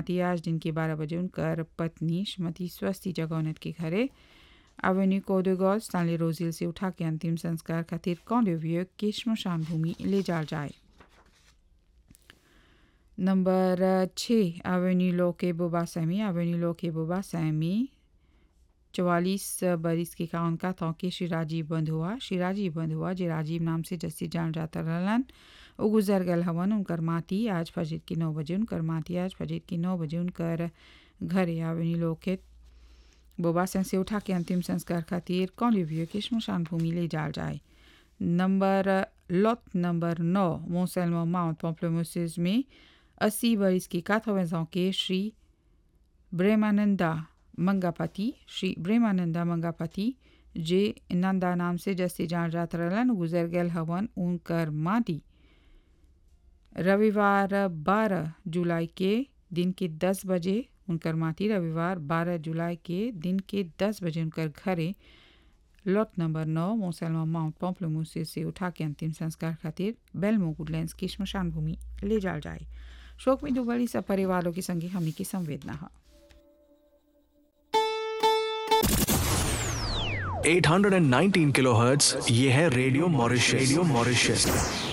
माटी आज दिन के बारह बजे उनकर पत्नी श्रीमती स्वस्ति जगौनत के घरे एवेन्यू कोडोगॉल स्टानली रोजिल से उठा के अंतिम संस्कार खातिर कौंडव्य के श्मशान भूमि ले जाल जाए नंबर छः एवेन्यू लो के बोबा सैमी एवेन्यू लो के बोबा सैमी चवालीस बरिस के काउन का था कि श्री राजीव बंद हुआ श्री राजीव बंद हुआ जे राजीव नाम से जस्सी जान जाता रहलन वो गुजर गल हवन उनकर माटी आज फजर की नौ बजे उनकर माटी आज फजर की नौ बजे उनकर घरे आवेनी लोके बोबा सें से उठा के अंतिम संस्कार खातिर कौन रिव्यू के श्मशान भूमि ले जाल जाए नंबर लॉट नंबर नौ मोसलमो माउंट पॉम्प्लोमोसिस में अस्सी बरिस की काथोवेजों के श्री ब्रेमानंदा मंगापति श्री ब्रेमानंदा मंगापति जे नंदा नाम से जैसे जान जात रहलन गुजर गल हवन उनकर माटी रविवार 12 जुलाई के दिन के 10 बजे उनकर माटी रविवार 12 जुलाई के दिन के 10 बजे उनकर घरे लॉट नंबर नौ मोसलमा माउंट पॉम्प्लोमोसिस से उठा के अंतिम संस्कार खातिर बेलमो गुडलैंड्स की श्मशान भूमि ले जाल जाए शोक में डूबली सब परिवारों के संगे हमनी की संवेदना है 819 किलोहर्ट्ज ये है रेडियो मॉरिशस रेडियो मॉरिशस